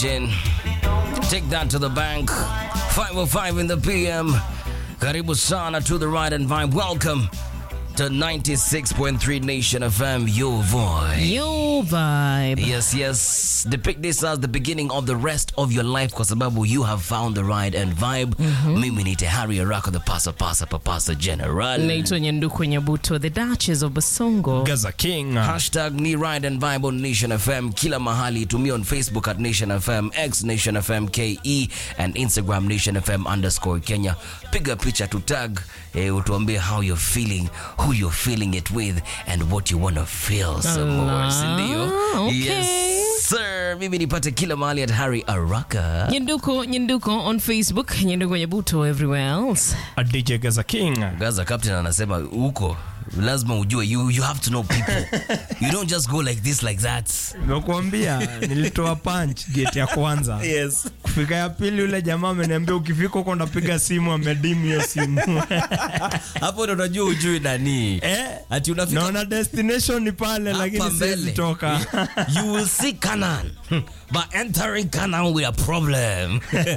Jen, Take that to the bank. 505 in the PM. Karibu sana to the ride and vibe. Welcome to 96.3 Nation FM, your voice. Yo vibe. Yes, yes. Depict this as the beginning of the rest of your life kwa sababu you have found the ride and vibe. Mimi ni Tehari Arako, the pasa pasa papasa general. Naitwa Nyanduku Nyabuto, the Duchess of Basongo. Gaza King. Hashtag ni ride and vibe on Nation FM kila mahali. Tumia on Facebook at Nation FM, X Nation FM KE and Instagram Nation FM underscore Kenya. Piga picha to tag eh, utuambie how you're feeling, who you're feeling it with and what you want to feel some more. Si ndio? okay. Yes sir. Mimi nipate kila mahali at Harry Araka. Nyanduko Nyanduko on Facebook, Nyanduko Nyabuto everywhere else. A DJ Gaza King. Gaza captain anasema huko lazima ujue you, you have to know people. you don't just go like this like that. Nakuambia nilitoa punch gate ya kwanza. Yes. Kufika ya pili yule jamaa ameniambia ukifika huko ndapiga simu amedimu hiyo simu. hapo ndo unajua ujui nani eh? ati unafika Naona destination ni pale hapa lakini siwezi mbele. toka. you will see Canaan but entering Canaan with a problem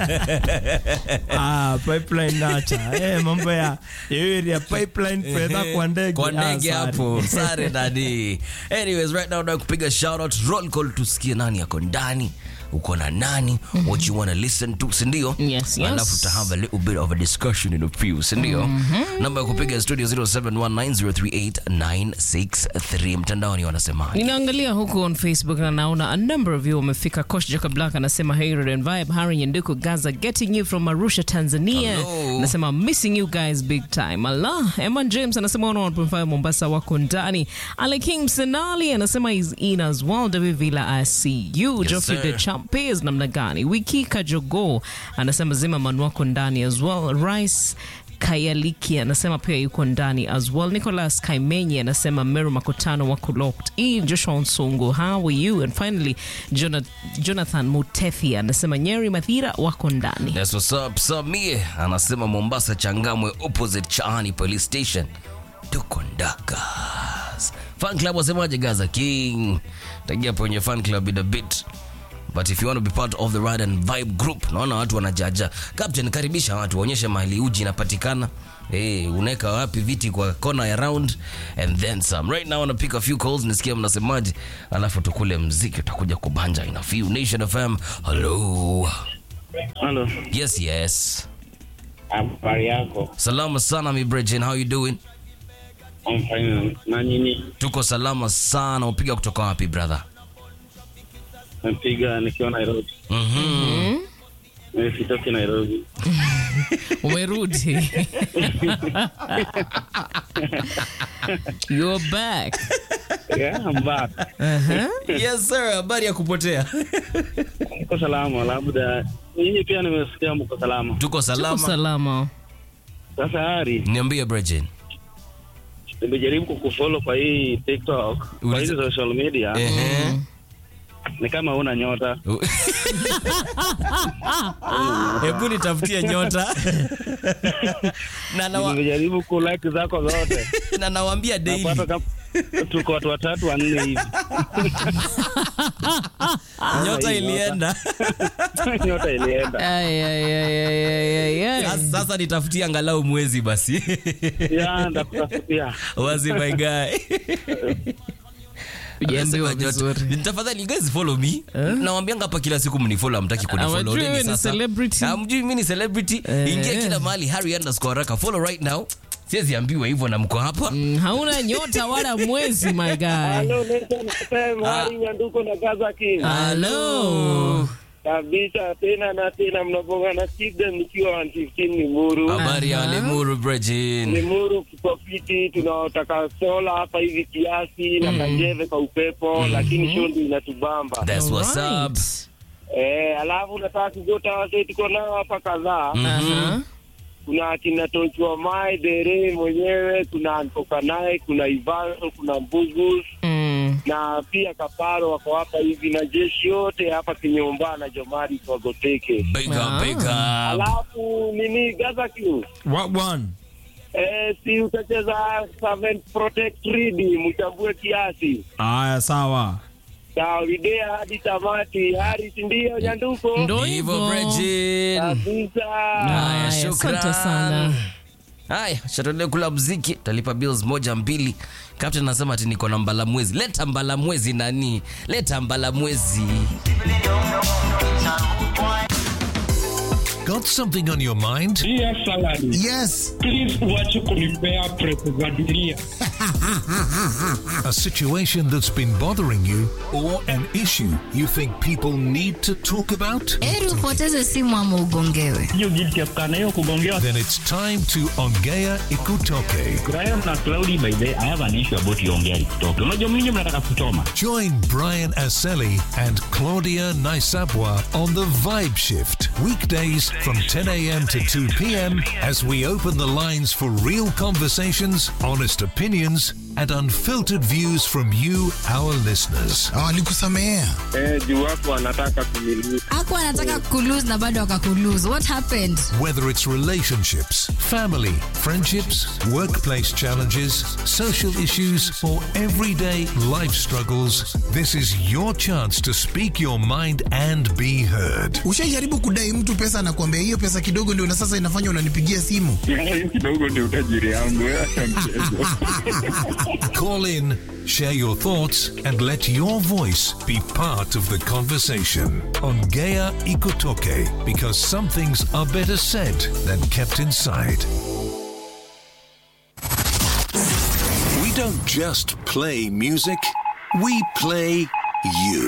ah, pipeline nacha. Eh, mambo ya hiyo area pipeline fedha kwa ndege. kwa Ah, ndege sorry. hapo sare nani anyways right now na kupiga shout out roll call tusikie nani yako ndani uko na nani what you want to listen to sindio Yes, yes. alafu to have a little bit of a discussion in a few sindio namba ya kupiga studio 0719038963 mtandaoni wanasemaje Ninaangalia huku on Facebook na naona a number of you wamefika. Coach Jacob Black anasema hey Red and Vibe, Harry Nyanduko Gaza getting you from Arusha Tanzania. Hello. Anasema missing you guys big time. Allah. Eman James anasema 101.5 Mombasa wako ndani. Ale King Msenali anasema is in as well. David Villa I see you. Yes, Geoffrey sir. the Champes namna gani? Wiki Kajogo anasema zima man wako ndani as well. Rice Kayaliki anasema pia yuko ndani as well. Nicholas Kaimenyi anasema Meru Makutano wako locked in. Joshua Nsungu, how are you? And finally Jona- Jonathan Mutethi anasema Nyeri Mathira wako ndani. That's what's up. Samie anasema Mombasa Changamwe opposite Chaani police station. Tuko ndakas. Fan club wasemaje Gaza King? Tagia kwenye fan club in a bit. But if you want to be part of the ride and vibe group, naona watu wanajaja. Captain, karibisha watu, waonyeshe mahali uji inapatikana. Hey, unaweka wapi viti kwa kona ya round and then some. Right now, I wanna pick a few calls, nisikia mnasemaje, alafu tukule mziki, utakuja kubanja in a few. Nation FM, hello. Halo, Yes, yes. habari yako? Salama sana mi Bridget, how you doing? I'm fine. Na nini? Tuko salama sana. Upiga kutoka wapi brother? Napiga nikiwa Nairobi. Mhm. Mimi sitoki Nairobi. Umerudi. You're back. Yeah, I'm back. Uh-huh. Yes sir, habari ya kupotea. Niko salama, labda nyinyi pia nimesikia mko salama. Tuko Tuko salama. salama. Sasa Hari, Niambie Bridget. nimejaribu kukufollow kwa hii TikTok, kwa Uliza- hizi social media, Ehe. ni kama una nyota. Hebu nitafutie nyota. na nawa, Nimejaribu ku like zako zote. na nawaambia daily. Napata kama tuko watu watatu wanne hivi. Nyota hii ilienda. nyota ilienda. Ay, ay, ay, ay, ay, ay, ay. Sasa- Sasa nitafutie angalau mwezi basi. Ya, ndakutafutia. Wazi my guy. Hujaambiwa Anasema nyota. vizuri. Tafadhali you guys follow me. Nawambianga hapa kila siku mnifollow, hamtaki kunifollow. Hawajui Nini wewe ni sasa? celebrity. Hamjui mimi ni celebrity. Eh. Ingia kila mahali Harry underscore Araka. Follow right now. Siwezi ambiwa hivyo na mko hapa. Mm, hauna nyota wala mwezi my guy. Hello, Nation FM, Hari Nyanduko na Gaza King. Hello. kabisa tena na tena mnabonga na Kida nikiwa 115 Limuru. Habari ya Aha. Limuru Bridget. Limuru kipofiti, tunaotaka sola hapa hivi kiasi na kanjeve kwa upepo, lakini shondi inatubamba. That's what's Alright. up. Eh, alafu nataka kugota wase tuko nao hapa kadhaa. Aha. Kuna akina Tochwa Mai Dere mwenyewe, kuna Antoka naye, kuna Ivano, kuna Mbugus Mm. na pia Kaparo wako hapa hivi na jeshi yote hapa Kinyomba na Jomari kwa Goteke. Big up, Ah. big up. Alafu nini Gaza King? What one? Eh, si utacheza Servant Protect Read, mchambue kiasi. Aya, sawa. Tawidea hadi tamati. Haris ndio Nyanduko. Ndo hivyo hivyo. Bridget. Kabisa. Haya, Haya, shukran. asante sana. Haya, shatolea kula mziki, talipa bills moja mbili. Captain anasema ati niko na mbala mwezi. Leta mbala mwezi nani? Leta mbala mwezi. Got something on your mind? Dear salary, Yes. please uache kunipea press za dunia. A situation that's been bothering you or an issue you think people need to talk about? Heri upoteze simu ama ugongewe. Hiyo guilty ya kukaa na hiyo kugongewa. Then it's time to Ongea Ikutoke. Graham na Cloudy by the way, I have an issue about Yongea TikTok. Unajua mimi mnataka kuchoma. Join Brian Aseli and Claudia Naisabwa on the Vibe Shift. Weekdays from 10 a.m. to 2 p.m. as we open the lines for real conversations, honest opinions, and unfiltered views from you, our listeners. Ah, Walikusamehea. Eh, juu watu wanataka kumiliki. Hakuwa anataka kulose na bado akakulose. What happened? Whether it's relationships, family, friendships, workplace challenges, social issues, or everyday life struggles, this is your chance to speak your mind and be heard. Ushaijaribu kudai mtu pesa na kuambia hiyo pesa kidogo ndio na sasa inafanya unanipigia simu. Hiyo kidogo ndio utajiri yangu. Acha mchezo. Call in, share your thoughts, and let your voice be part of the conversation on Gaia Ikotoke because some things are better said than kept inside. We don't just play music, we play you.